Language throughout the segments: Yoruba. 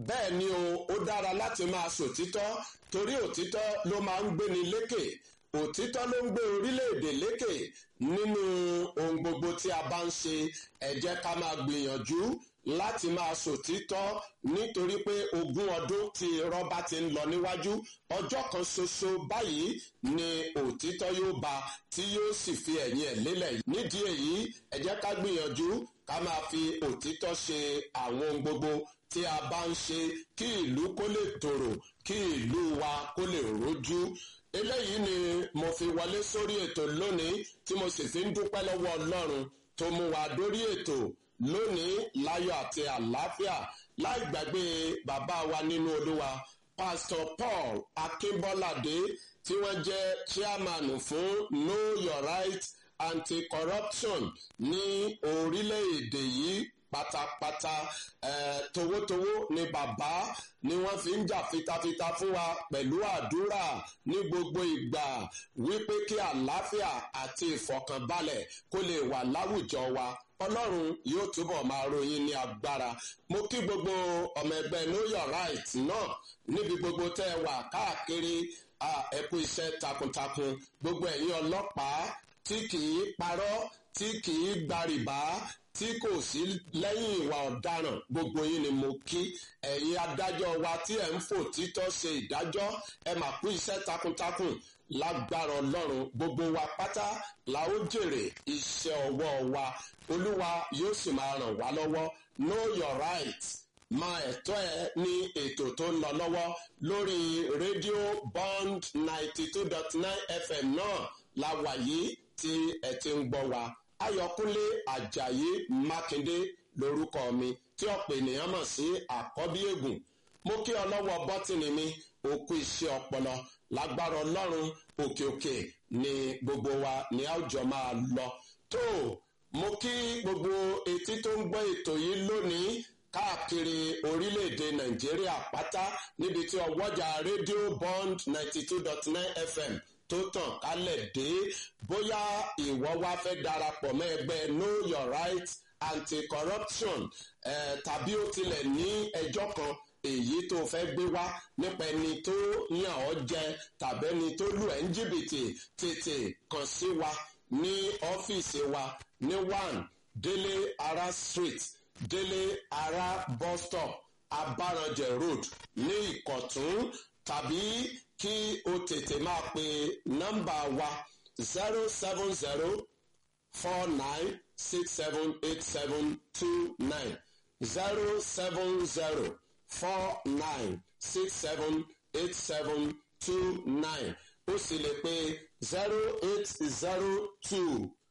bẹ́ẹ̀ ni o ó dára láti máa sòtítọ́ torí òtítọ́ ló máa ń gbéni lékè òtítọ́ ló ń gbé orílẹ̀-èdè lékè nínú ohun gbogbo tí a bá ń ṣe ẹ jẹ́ ká máa gbìyànjú láti máa sòtítọ́ nítorí pé ogún ọdún tí rọ́bà ti ń lọ níwájú ọjọ́ kan ṣoṣo báyìí ni òtítọ́ yóò bá tí yóò sì fi ẹ̀yìn ẹ̀ lélẹ̀ nídìí èyí ẹ jẹ́ ká gbìyànjú ká máa fi òtítọ́ ṣe àwọn ohun gbogbo tí a bá ń ṣe kí ìlú kó lè tòrò kí ìlú wa kó lè rójú eléyìí ni mo fi wọlé sórí ètò lónìí tí mo sì fi ń dúpẹ́ lọ́wọ́ ọlọ́run tó mú wa dórí ètò lónìí láyọ̀ àti àlàáfíà láì gbàgbé bàbá wa nínú olúwa pastor paul akínbọ́ládé tí wọ́n jẹ́ chairman fún know your right anti-corruption ní orílẹ̀-èdè yìí pátápátá eh, towótowó ni bàbá ni wọ́n fi ń jà fitafita fún wa pẹ̀lú àdúrà ní gbogbo ìgbà wípé kí àlàáfíà àti ìfọ̀kànbalẹ̀ kó lè wà láwùjọ wa ọlọ́run yóò túbọ̀ máa ròyìn ní agbára mo kí gbogbo ọmọ ẹgbẹ́ know your right náà níbi gbogbo tẹ́ ẹ wà káàkiri ẹ kú iṣẹ́ takuntakun gbogbo ẹ̀yin ọlọ́pàá tí kì í parọ́ tí kì í gbàrìbá tí kò sí lẹ́yìn ìwà ọ̀daràn gbogbo yín ni mo kí ẹ̀yin adájọ́ wa tí ẹ̀ ń fò títọ́ ṣe ìdájọ́ ẹ mà kú iṣẹ́ takuntakun lágbára ọlọ́run gbogbo wa pátá la ó jèrè iṣẹ́ ọwọ́ wa olúwa yóò sì máa ràn wá lọ́wọ́ know your right máa ẹ̀tọ́ ẹ ní ètò tó ń lọ lọ́wọ́ lórí rédíò bond ninety two dot nine fm náà la wà yìí tí ẹ ti ń gbọ́ wa ayọ̀kúnlé ajayi mákindé lorúkọ mi tí ọ̀pọ̀ ènìyàn mọ̀ sí àkọ́bí ègùn mo kí ọlọ́wọ́ bọ́tìnì mi òkú iṣẹ́ ọpọlọ lágbára ọlọ́run òkè òkè ni gbogbo wa ní àwùjọ máa lọ tó mo kí gbogbo etí tó ń gbọ́ ètò yìí lónìí káàkiri orílẹ̀-èdè nàìjíríà pátá níbi tí ọwọ́jà rédíò bond ninety two dot nine fm tó tàn kálẹ̀ dé bóyá ìwọ wá fẹ́ darapọ̀ mọ́ ẹgbẹ́ know your right anti-corruption eh, tàbí ó tilẹ̀ ní ẹjọ́ kan èyí tó fẹ́ gbé wá nípa ẹni tó yàn ọ́ jẹ tàbí ẹni tó lù ẹ́ ń jìbìtì tètè kàn sí wa ní ọ́fíìsì wa ní one délé ara street délé ara bus stop abaranjẹ road ní ìkọ̀tún tàbí kí o tètè máa pe nọ́mbà wa zero seven zero four nine six seven eight seven two nine zero seven zero four nine six seven eight seven two nine ó sì lè pe zero eight zero two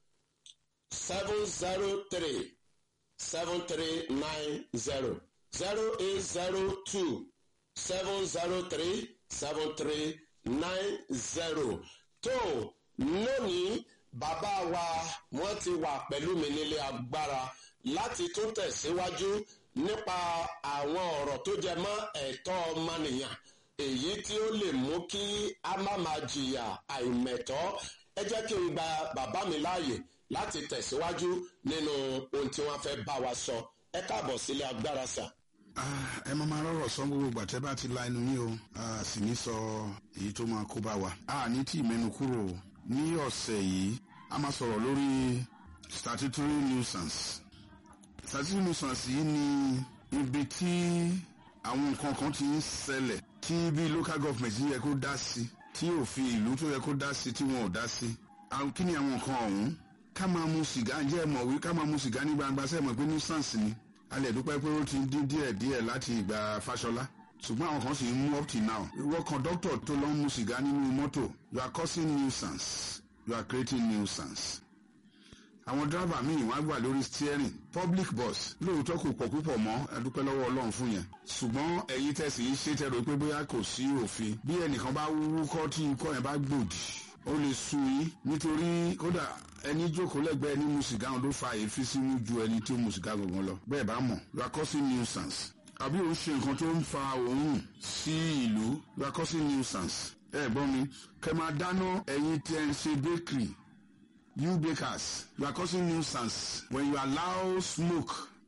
seven zero three seven three nine zero zero eight zero two seven zero three seven three nine zero tó lónìí bàbá wa wọ́n ti wà pẹ̀lú mi nílé agbára láti tún tẹ̀síwájú nípa àwọn ọ̀rọ̀ tó jẹ mọ́ ẹ̀tọ́ ọmọnìyàn èyí tí ó lè mú kí a má máa jìyà àìmẹ̀tọ́ ẹ jẹ́ kí n gba bàbá mi láàyè láti tẹ̀síwájú nínú ohun tí wọ́n fẹ́ bá wa sọ ẹ káàbọ̀ sílé agbára sà. ẹ máa máa rọrọ sọ gbogbo ìgbà tẹ bá ti la ẹnu yín o a sì ní sọ èyí tó máa kó bá wa. a ní tí ìmẹ́nu kúrò ní ọ̀sẹ̀ yìí a máa sọ̀rọ̀ lórí statutory nuisance. statutory nuisance yìí ni ibi tí àwọn nǹkan kan ti ń ṣẹlẹ̀ tí bí local government yẹ kó dá sí tí òfin ìlú tó yẹ kó dá sí tí wọn ò dá sí. kí ni àwọn nǹkan ọ̀hún ká máa mu sìgá jẹ́ mọ̀ wí ká máa mu sìgá ní gbangba sẹ́mọ̀ pé nuisance ni a lè dúpẹ́ pé ó ti dín díẹ̀ díẹ̀ láti ìgbà fáṣọlá ṣùgbọ́n àwọn kan sì ń mú up till now ìwọ kọ̀ńdọ́tọ̀ tó lọ ń mu sìgá nínú mọ́tò you are causing nuisance you are creating nuisance àwọn dírábà míì wọ́n á gbà lórí steering public bus lóòótọ́ kò pọ̀ púpọ̀ mọ́ ẹ dúpẹ́ lọ́wọ́ ọlọ́run fún yẹn ṣùgbọ́n ẹ̀yin tẹ̀sí yìí ṣe tẹ̀rọ pé bóyá kò sí òfin bí ẹnìkan bá wúkọ́ tí ikọ́ yẹn bá gbòdì ó lè sú yín nítorí kódà ẹni jókòó lẹ́gbẹ̀ẹ́ ní mu sìgá ló fa èéfín sínú ju ẹni tí ó mu sìgá gangan lọ bẹ́ẹ̀ bá mọ̀ you are causing nuisance àbí òun ṣe nǹkan tó ń fa òórùn sí ìlú you are causing nuisance ẹ gbọ́ mi kẹ máa dáná ẹ̀yin tí ẹ ń ṣe bakery you bakers you are causing nuisance when you allow smoke to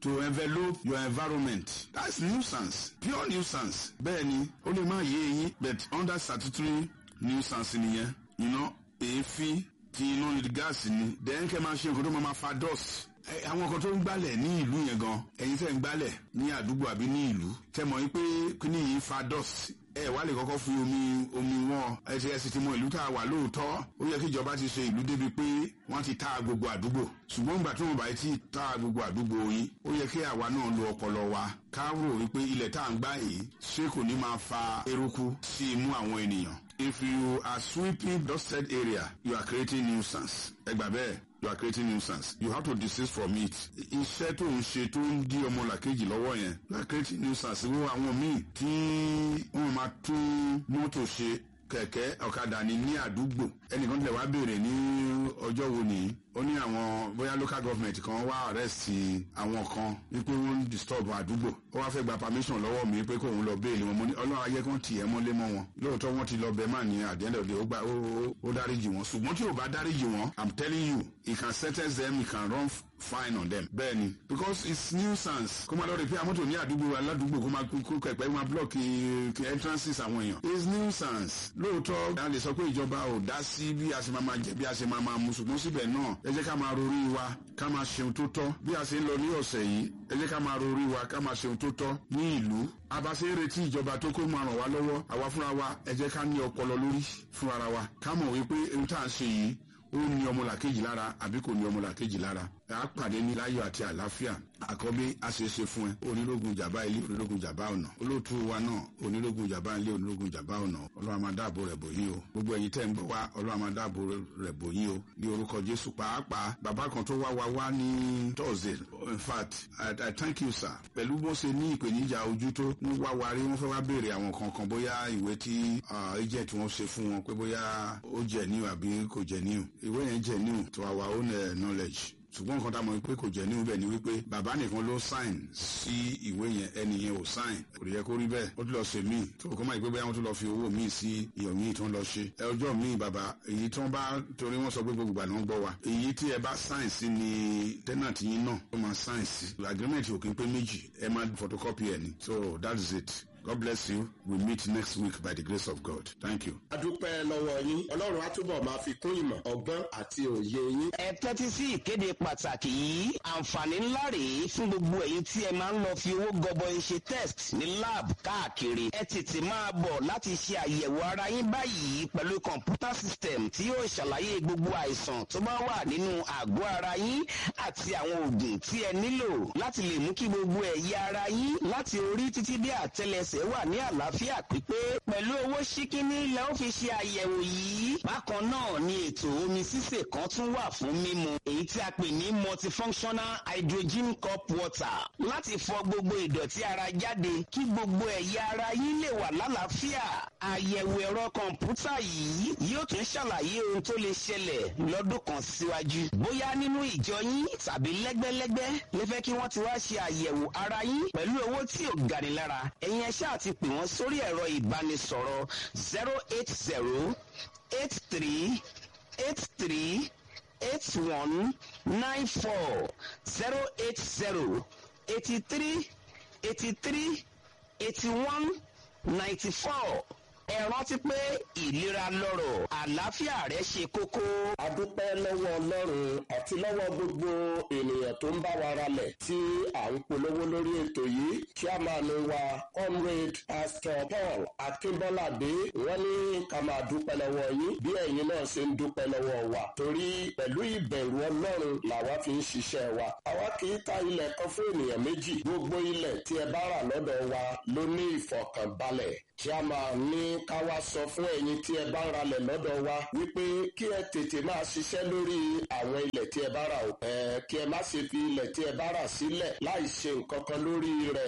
to envelope your environment that's nuisance pure nuisance bẹ́ẹ̀ ni ó lè má yé eyín but under statutory nuisance nìyẹn you know èéfín tí iná ní gáàsì ni then kẹ́ máa ṣe nǹkan tó máa ma fa dust ẹ, àwọn kan tó ń gbálẹ̀ ní ìlú yẹn gan ẹ̀yin tẹ́ ń gbálẹ̀ ní àdúgbò àbí ní ìlú tẹ́ mọ̀ wípé kíní yìí fa dust ẹ wá lè kọ́kọ́ fi omi omi wọn ẹ ti ẹ sì ti mọ ìlú tá a wà lóòótọ́ ó yẹ kí ìjọba ti ṣe ìlú débi pé wọ́n ti ta gbogbo àdúgbò ṣùgbọ́n ìgbà tí wọ́n bá ti ta gbogbo àdúgbò yìí ó yẹ kí àwa náà lo ọpọlọ wa ká rò wípé ilẹ̀ tá à ń gbá yìí ṣé kò ní máa fa eruku sí imú àwọn ènìyàn if you are sweeping dusted area you are creating nuisance ẹ gbà bẹ́ẹ̀ you are creating nuisance you have to desist from it iṣẹ́ tó ń ṣe tó ń dí ọmọlàkejì lọ́wọ́ yẹn you are creating nuisance wo àwọn míì tí wọ́n máa tún mọ́tò ṣe kẹ̀kẹ́ ọ̀kadà ni ní àdúgbò ẹnìkan tilẹ̀ wá béèrè ní ọjọ́ wo nìyí ó ní àwọn bóyá local government kan wá arrest àwọn kan wípé wọ́n ń disturb àdúgbò ó wá fẹ́ gba permission lọ́wọ́ mi pé kóun lọ béèlì wọn mo ní ọlọ́run ayé kan tì ẹ́ mọ́lé mọ́ wọn lóòótọ́ wọ́n ti lọ bẹ́ẹ̀ mà ní at the end of the day ó gba ó- ó- ó dáríjì wọn ṣùgbọ́n tí ò bá dáríjì wọn i'm telling you he can sentence them he can run f- fine on them bẹ́ẹ̀ni because it's nuisance kó máa lọ rí pé àmọ́tò ní àdúgbò aládùúgbò kó máa kó kó kẹ̀pẹ́ máa block kí entrances àwọn èèyàn it's nuisance lóòótọ́ a lè sọ pé ìjọba ò dá sí bí a ṣe máa máa jẹ bí a ṣe máa máa mu ṣùgbọ́n síbẹ̀ náà ẹ jẹ́ ká máa rorí wa ká máa ṣeun tó tọ́ bí a ṣe ń lọ ní ọ̀sẹ̀ yìí ẹ jẹ́ ká máa rorí wa ká máa ṣeun tó tọ́ ní ìlú abáṣe ń retí ìjọba tó kó máa ràn wá lọ́wọ́ àwa fúnra wa ẹ jẹ́ ká ní ọpọlọ lórí fúnra wa ká mọ̀ wípé ohun tá à ń ṣe yìí ó ní ọmọlàkejì lára àbí kò ní ọmọlàkejì lára a pàdé ní láyọ̀ àti àlàáfíà àkọ́bí àṣeṣe fún ẹ onírógun jàmbá ilé onírógun jàmbá ọ̀nà olóòtú wa náà onírógun jàmbá ilé onírógun jàmbá ọ̀nà ọlọ́run máa dáàbò rẹ̀ bò yín o gbogbo ẹ̀yin tẹ́ ń bọ̀ wá ọlọ́run máa dáàbò rẹ̀ bò yín o ní orúkọ jésù pàápàá bàbá kan tó wá wa wá ní thursday in fact i, I thank you sir pẹ̀lú bó ṣe ní ìpèníjà ojú tó ń wá wa rí wọ́n fẹ́ wá béèrè àwọn kankan bóyá ìwé tí ah, agent wọn ṣe fún wọn pé bóyá ó jẹ́ new àbí kò jẹ́ new ìwé yẹn jẹ́ new to our own uh, knowledge ṣùgbọ́n nǹkan tá a mọ̀ pé kò jẹ́ ní ibẹ̀ ni wípé bàbá nìkan ló sign sí ìwé yẹn ẹni yẹn ò sign kò yẹ kó rí bẹ́ẹ̀ ó tún lọ ṣe míì tó kọ́ máa gbé bóyá wọ́n tún lọ fi owó míì sí iyọ̀ míì tó ń lọ ṣe ẹ ọjọ́ míì bàbá èyí tí wọ́n bá torí wọ́n sọ pé gbogbo ìgbà ni wọ́n gbọ́ wa èyí tí ẹ bá sign sí ni tenant yín náà ó máa sign sí agreement ò kí n pé méjì ẹ máa photocopy ẹ ni so that is it God bless you we meet next week by the grace of God thank you. a dúpẹ́ lọ́wọ́ yín ọlọ́run á túbọ̀ máa fi kún ìmọ̀ ọgbọ́n àti òye yín. ẹ tẹ́tí sí ìkéde pàtàkì yìí àǹfààní ńlá rèé fún gbogbo ẹ̀yin tí ẹ máa ń lọ fi owó gọbọi ṣe test ní lab káàkiri ẹ tètè máa bọ̀ láti ṣe àyẹ̀wò ara yín báyìí pẹ̀lú kọ̀ǹpútà system tí yóò ṣàlàyé gbogbo àìsàn tó bá wà nínú àgọ́ ara yín àti àwọn oògùn tí ẹ nílò láti lè mú kí gbogbo ẹ̀yà ara yín láti orí títí dé àtẹlẹsẹ̀ wà ní àlàáfíà pípé pẹ̀lú owó ṣíkíní lẹ ó fi ṣe àyẹ̀wò yìí bákan náà ni ètò omi sísè kan tún wà fún mímu èyí tí a pè ní multifunctional hydrogen cup water láti fọ gbogbo ìdọ̀tí ara jáde kí gbogbo ẹ̀yà ara yín lè wà lálàáfíà àyẹ̀wò ẹ̀rọ kọ̀ǹpútà yìí yóò tún ṣàlàyé ohun tó lè ṣẹlẹ̀ lọ́dún kan síwájú bóyá nínú ìjọ yín tàbí lẹ́gbẹ́lẹ́gbẹ́ lè fẹ́ kí wọ́n ti wá ṣe àyẹ̀wò ara yín pẹ̀lú owó tí ò gani lára ẹ̀yin ẹ ṣáà ti pè wọ́n sórí ẹ̀rọ ìbánisọ̀rọ̀ zero eight zero eight three eight three eight one nine four zero eight zero eighty three eighty three eighty one ninety four ẹ rántí pé ìlera lọ́rọ̀ àlàáfíà rẹ ṣe kókó. a dúpẹ́ lọ́wọ́ ọlọ́run àti lọ́wọ́ gbogbo ènìyàn tó ń bá wa ralẹ̀ tí à ń polówó lórí ètò yìí chairman wa comrade pastor paul akínbọ́ládé wọ́n ní ká máa dúpẹ́ lọ́wọ́ yín bí ẹ̀yin náà ṣe ń dúpẹ́ lọ́wọ́ wa torí pẹ̀lú ìbẹ̀rù ọlọ́run làwa fi ń ṣiṣẹ́ wa àwa kì í ta ilẹ̀ kan fún ènìyàn méjì gbogbo ilẹ̀ tí ẹ bá rà lọ́dọ̀ wa ló ní ìfọ̀kànbalẹ̀ chairman ní ká wá sọ fún ẹ̀yin tí ẹ bá ń ralẹ̀ lọ́dọ̀ wa wípé kí ẹ tètè máa ṣiṣẹ́ lórí àwọn ilẹ̀ tí ẹ bá rà o. ẹ kí ẹ má ṣe fi ilẹ̀ tí ẹ bá rà sílẹ̀ láì ṣe nǹkan kan lórí rẹ̀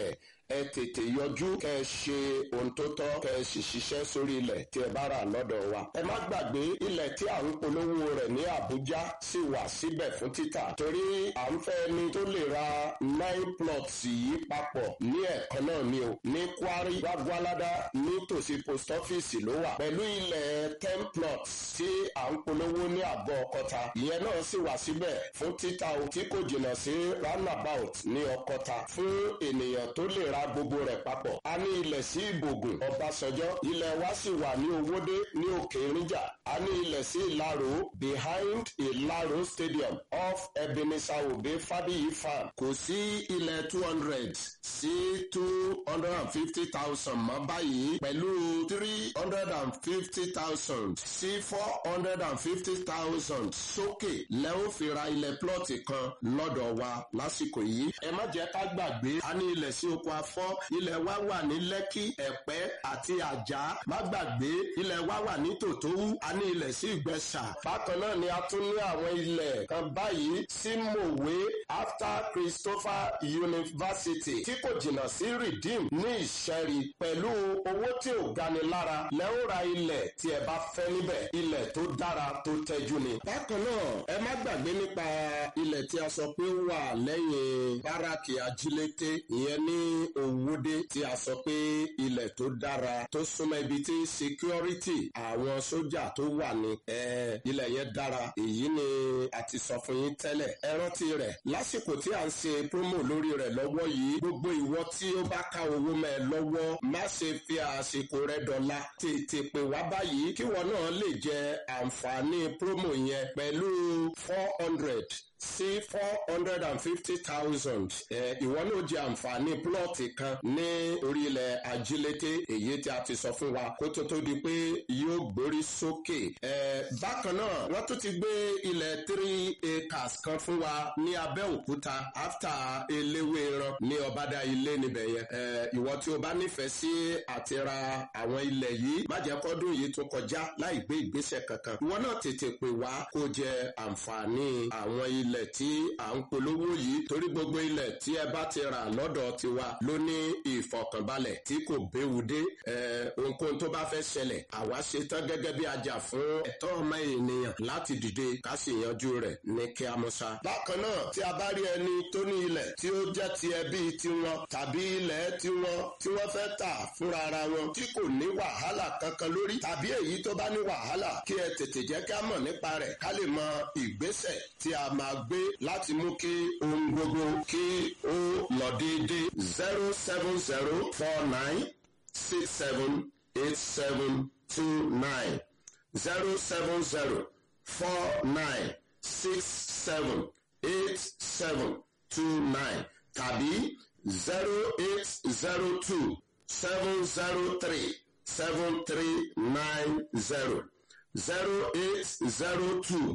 ẹ tètè yọjú kẹ ẹ ṣe ohun tó tọ́ kẹ ẹ sì ṣiṣẹ́ sórí ilẹ̀ tí ẹ bá rà lọ́dọ̀ wa. ẹ má gbàgbé ilẹ̀ tí à ń polówó rẹ̀ ní àbújá sì wà síbẹ̀ fún títà torí à ń fẹ́ ni tó lè ra nine plots yìí papọ̀ ní ẹ̀kan náà ni o ní kwari gbagbalada nítòsí post office ló wà pẹ̀lú ilẹ̀ ten plots tí à ń polówó ní àgọ́ ọkọta ìyẹn náà sì wà síbẹ̀ fún títà o tí kò jìnnà sí roundabout ní ọkọta fún ènìyàn tó lè ra gbogbo rẹ̀ papọ̀ a ní ilẹ̀ sí ìbògùn ọbásanjọ́ ilẹ̀ wa sì wà ní owódé ní òkè ìrìnjà a ní ilẹ̀ sí ìlàró behind ìlàró stadium off ebenezer obe fabiyi farm kò sí ilẹ̀ two hundred sí two hundred and fifty thousand mọ́ báyìí pẹ̀lú three hundred and fifty thousand sí four hundred and fifty thousand sókè lẹ́wọ́n fi ra ilẹ̀ plọ́ọ̀tì kan lọ́dọ̀ wa lásìkò yìí. ẹ má jẹ́ ká gbàgbé a ní ilẹ̀ sí oko afọ́ ilẹ̀ wa wà ní lẹ́kì ẹ̀pẹ́ àti àjà má gbàgbé ilẹ̀ wa wà ní tòtówú a ní ilẹ̀ sí ìgbẹ́sà. bákan náà ni a tún ní àwọn ilẹ̀ kan báyìí sí mòwe after christopher university tí kò jìnnà sí redeem ní ìṣẹ́rí pẹ̀lú owó tí ò gani lára lẹ́wọ́n ra ilẹ̀ tí ẹ bá fẹ́ níbẹ̀ ilẹ̀ tó dára tó tẹ́jú ni. bákan náà ẹ má gbàgbé nípa ilẹ̀ tí a sọ pé ó wà lẹ́yìn báràkì ajílété ìyẹn ní òwúdé tí a sọ pé ilẹ̀ tó dára tó súnmọ́ ibi tí security àwọn sójà tó wà ní ilẹ̀ yẹn dára èyí ni a ti sọ fún yín tẹ́lẹ̀ ẹ rántí rẹ̀ lásìkò tí a ń ṣe promo lórí rẹ̀ lọ́wọ́ yìí gbogbo ìwọ tí ó bá ká owó mẹ́ ẹ lọ́wọ́ má ṣe fi àsìkò rẹ̀ dọ̀la tètè pè wá báyìí kí wọn náà lè jẹ àǹfààní promo yẹn pẹ̀lú four hundred sí four hundred and fifty thousand ìwọ náà jẹ àǹfààní plọ́ọ̀tì kan ní orílẹ̀ ajílété èyí tí a ti sọ fún wa kó tó tó di pé yóò gbórí sókè. bákan náà wọ́n tún ti gbé ilẹ̀ three acres kan fún wa ní abẹ́òkúta after eléwéran ní ọ̀bádà ilé níbẹ̀ yẹn. ìwọ tí o bá nífẹ̀ẹ́ sí àti ra àwọn ilẹ̀ yìí má jẹ́ kọ́dún yìí tún kọjá láì gbé ìgbésẹ̀ kankan. ìwọ náà tètè pè wá kó jẹ àǹfààní àwọn ilẹ̀ ilẹ̀ tí à ń polówó yìí torí gbogbo ilẹ̀ tí ẹ bá ti rà lọ́dọ̀ tiwa ló ní ìfọ̀kànbalẹ̀ tí kò béwu dé ohunkóhun tó bá fẹ́ ṣẹlẹ̀ àwa ṣe tán gẹ́gẹ́ bí ajá fún ẹ̀tọ́ ọmọ ènìyàn láti dìde ká sì yanjú rẹ̀ ní kí a mọ̀ sá. bákan náà tí a bá rí ẹni tó ní ilẹ̀ tí ó jẹ́ ti ẹbí tiwọn tàbí ilẹ̀ tiwọn tí wọ́n fẹ́ tà fúnra ara wọn tí kò ní wàhálà kankan lórí tàbí èyí tó bá ní wàhálà kí ẹ tètè jẹ́ ká mọ̀ nípa rẹ̀ ká lè mọ ìgbésẹ̀ tí a máa gbé láti mú kí ohun gbogbo kí ó lọ déédéé zero seven zero four nine six seven eight seven two nine zero seven zero four nine six seven eight seven two nine tàbí zero eight zero two seven zero three seven three nine zero zero eight zero two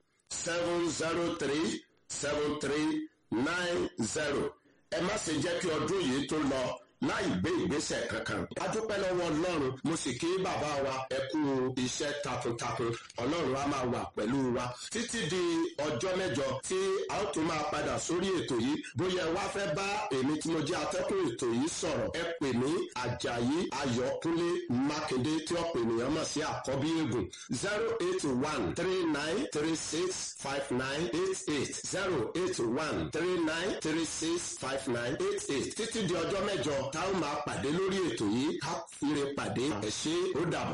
seven zero three seven three nine zero ẹ má ṣe jẹ́ kí ọdún yìí tó lọ láì gbé ìgbésẹ̀ kankan. a dúpẹ́ lọ́wọ́ ọlọ́run mo sì kí bàbá wa ẹ kú iṣẹ́ takuntakun ọlọ́run á máa wà pẹ̀lú wa títí di ọjọ́ mẹ́jọ tí a ó tún máa padà sórí ètò yìí bóyá ẹ wá fẹ́ bá èmi tí mo jẹ́ atẹ́kùn ètò yìí sọ̀rọ̀ ẹ pè ní ajayi ayọ̀kúnlé mákindé tí ọ̀pọ̀ ènìyàn mọ̀ sí àkọ́bí eégún zero eight one three nine three six five nine eight eight zero eight one three nine three six five nine eight eight títí di ọjọ́ mẹ́jọ tá ó máa pàdé lórí ètò yìí ká fire pàdé ẹ̀ ṣe ó dàbọ̀.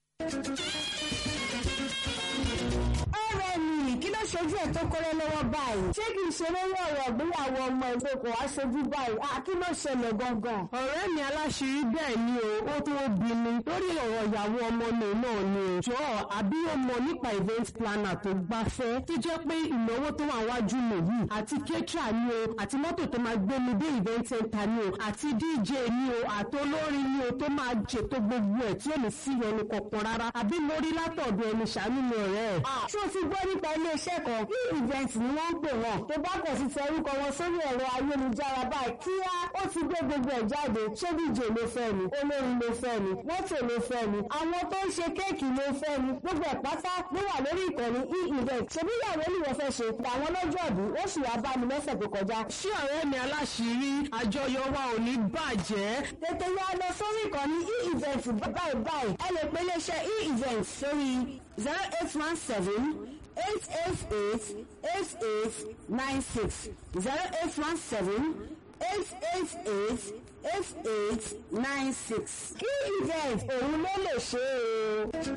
ọ̀rẹ́ mi kí ló ṣojú ẹ̀ tó kọ́rẹ́ lọ́wọ́ báyìí ṣé kì í ṣe lórí ọ̀rọ̀ ìgbéyàwó ọmọ ìfẹ́ kò wá ṣojú báyìí à kí ló ṣẹlẹ̀ gangan. ọ̀rẹ́ mi aláṣírí bẹ́ẹ̀ ni o ó tó bí mi lórí ọ̀rọ̀ ìyàwó ọmọ mi náà ni o jọ àbí ó mọ nípa event planner tó gbafẹ́ tó jẹ́ pé ìnáwó tó wà wájú mi yìí àti ketra ni o àti mọ́tò tó máa gbé mi dé event center ni o àti dj ni o àti olórin ni o tó máa ṣètò gbogbo ẹ̀ tí ò ní sí ẹnu kọ̀ọ̀kan rárá àbí mo rí látọ̀dọ̀ ẹni ṣàánú mi ọ̀rẹ́ ẹ̀. ṣé o ti gbọ́ nípa iléeṣẹ́ kẹ́kọ̀ọ́ e-event ni wọ́n ń pè wọ́n tó bá kàn sí tẹ orúkọ wọn sórí ẹ̀rọ ayélujára báyìí kíá ó ti gbé gbogbo ẹ̀ jáde ṣé díje ló fẹ́ ni olórin ló fẹ́ ni mọ́tò ló fẹ́ ni àwọn tó ń ṣe kéèkì ló fẹ́ ni gbogbo ẹ̀ pátá ló wà lórí ìkànnì e-event ṣebí ìyàwó ni wọ́n fẹ́ ṣe àwọn lọ́jọ́ ọ̀dún ó sì wá bá mi lọ́sẹ̀ tó kọjá. ṣé ọ̀rẹ́ mi aláṣìírí àjọyọ̀ wa ò ní bàjẹ́. tètè yá lọ sórí ìkànnì e-event báyìí báyìí ẹ lè pe iléeṣẹ́ e-event sórí zero eight one seven eight eight eight eight eight nine six zero eight one seven eight eight eight eight eight nine six kí event òun ló lè ṣe é o.